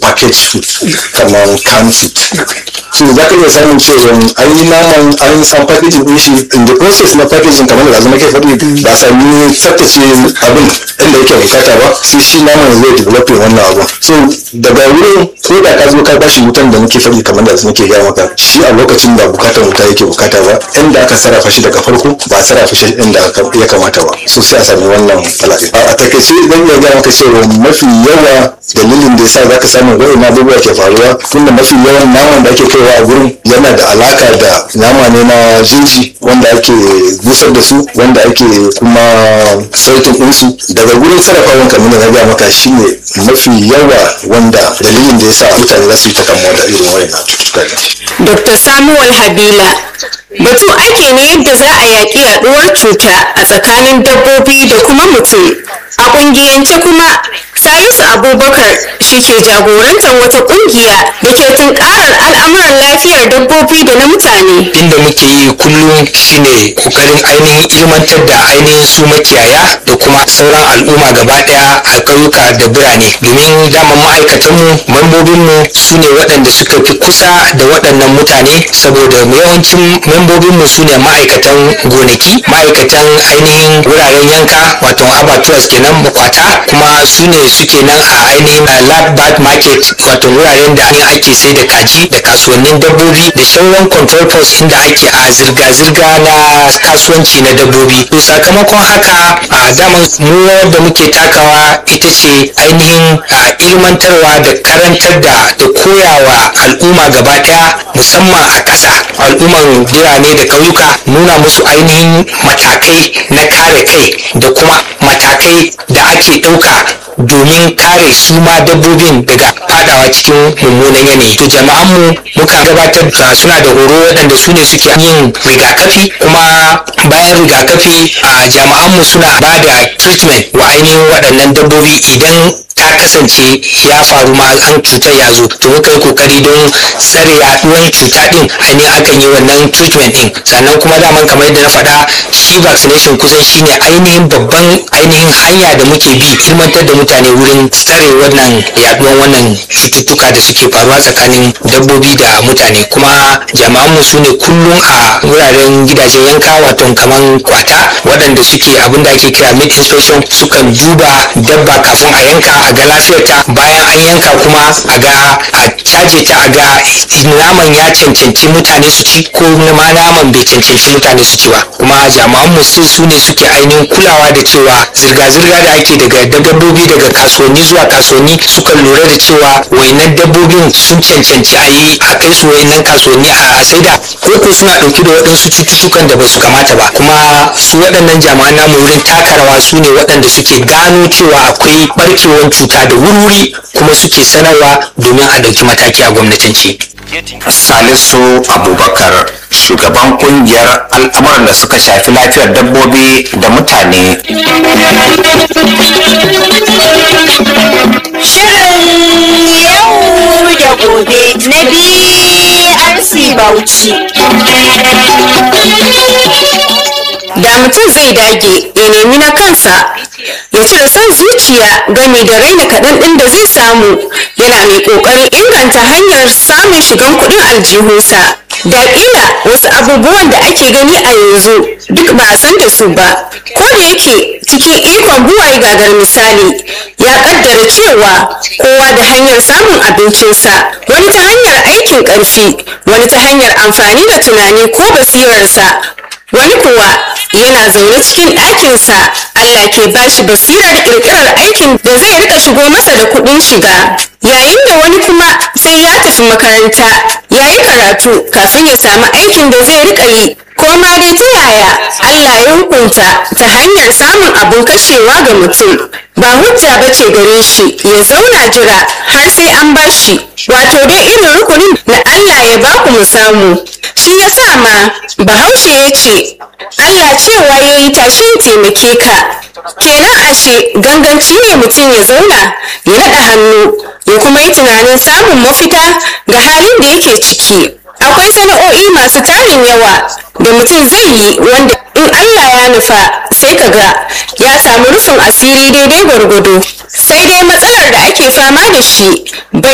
package food kamar canned food so za ka iya samun cewa an yi naman an san packaging din shi in the process na packaging kamar da zama ke faɗi ba a sami tsaftace abin inda yake bukata ba sai shi naman zai developing wannan abun so daga wurin ko da ka zo ka bashi wutan da muke faɗi kamar da nake gaya maka shi a lokacin da bukatar wuta yake bukata ba inda aka sarrafa shi daga farko ba a sarrafa shi inda ya kamata ba so sai a sami wannan bala'i a takaice zan iya gaya maka cewa mafi yawa dalilin da yasa za ka samu wa'in abubuwa ke faruwa tunda mafi yawan naman da ake kaiwa a gurin yana da alaka da nama ne na jinji wanda ake busar da su wanda ake kuma sautin ɗinsu daga gurin sarrafawan kamar da na gaya maka shine mafi yawa wanda dalilin da yasa mutane za su yi ta kamuwa da irin wayannan cututtuka Dr. Samuel Habila batu ake ne yadda za a yaƙi yaɗuwar cuta a tsakanin dabbobi da kuma mutum a ƙungiyance kuma Salisu Abubakar shi ke jagorantar wata ƙungiya da ke tunkarar al'amuran lafiyar dabbobi da na mutane. inda muke yi kullum shine kokarin ainihin ilmantar da ainihin su makiyaya da kuma sauran al'umma gaba daya a ƙauyuka da birane domin daman ma'aikatanmu membobinmu su ne waɗanda suka fi kusa da waɗannan mutane saboda yawancin membobinmu su ne ma'aikatan gonaki ma'aikatan ainihin wuraren yanka wato abatuwas kenan makwata kuma su ne suke nan a ainihin lab bird market wato wuraren da ake sai da kaji da kasuwannin dabbobi da sauran control post inda ake a zirga-zirga na kasuwanci na dabbobi to sakamakon haka a daman mu da muke takawa ita ce ainihin a ilmantarwa da karantar da da koyawa al'umma gaba daya musamman a ƙasa al'umman birane da ƙauyuka nuna musu ainihin matakai na kare kai da kuma matakai da ake ɗauka domin kare su ma dabbobin daga fadawa cikin mummunan yanayi to jama'an mu muka gabatar da suna da horo waɗanda su ne suke yin rigakafi kuma bayan rigakafi a jama'an mu suna ba da treatment wa ainihin waɗannan dabbobi idan ta kasance ya faru ma an cutar ya zo to muka yi kokari don tsare yaduwar cuta din ainihin akan yi wannan treatment din sannan kuma daman kamar yadda na faɗa shi vaccination kusan shine ainihin babban ainihin hanya da muke bi ilmantar da mutane wurin tsare wannan yaduwar wannan cututtuka da suke faruwa tsakanin dabbobi da mutane kuma jama'anmu su ne kullum a wuraren gidajen yanka wato kaman kwata waɗanda suke abin da ake kira meat inspection sukan duba dabba kafin a yanka a ga lafiyarta bayan an yanka kuma a ga a caje ta a ga naman ya cancanci mutane su ci ko ma naman bai cancanci mutane su ci ba kuma jami'an mu sai su ne suke ainihin kulawa da cewa zirga-zirga da ake daga dabbobi daga kasuwanni zuwa kasuwanni sukan lura da cewa wainan dabbobin sun cancanci a yi a kai su wainan kasuwanni a saida ko ko suna ɗauke da waɗansu cututtukan da ba su kamata ba kuma su waɗannan jami'an namu wurin taka rawa su ne waɗanda suke gano cewa akwai barkewar cuta da wuri kuma suke sanarwa domin a ɗauki mataki a gwamnatance. Salisu Abubakar shugaban kungiyar al'amuran da suka shafi lafiyar dabbobi da mutane. Shirin yau da gobe na BRC Bauchi. Da mutum zai dage ya nemi na kansa ya cire son zuciya game da raina kaɗan ɗin da zai samu yana mai ƙoƙarin inganta hanyar samun shigan kuɗin aljihunsa. Da ƙila wasu abubuwan da ake gani a yanzu duk ba a san da su ba. Ko da yake cikin ikon buwaye gagar misali ya ƙaddara cewa kowa da hanyar samun abincinsa wani ta hanyar aikin ƙarfi wani ta hanyar amfani da tunani ko basirarsa wani kuwa yana zaune cikin ɗakinsa Allah ke bashi basirar ƙirƙirar aikin da zai rika shigo masa da kuɗin shiga yayin da wani kuma sai ya tafi makaranta ya yi karatu kafin ya samu aikin da zai rika yi ko ma dai ta yaya Allah ya hukunta ta hanyar samun abin kashewa ga mutum ba hujja ba ce gare shi ya zauna jira har sai an bashi wato dai irin rukunin na Allah ya baku mu samu shi ya sa ma bahaushe ya ce Allah cewa ya yi tashin taimake ka kenan ashe ganganci ne mutum ya zauna ya naɗa hannu ya kuma yi tunanin samun mafita ga halin da yake ciki akwai sana'o'i masu tarin yawa da mutum zai yi wanda in Allah ya nufa sai ka ga ya samu rufin asiri daidai gwargwado sai dai matsalar da ake fama da shi bai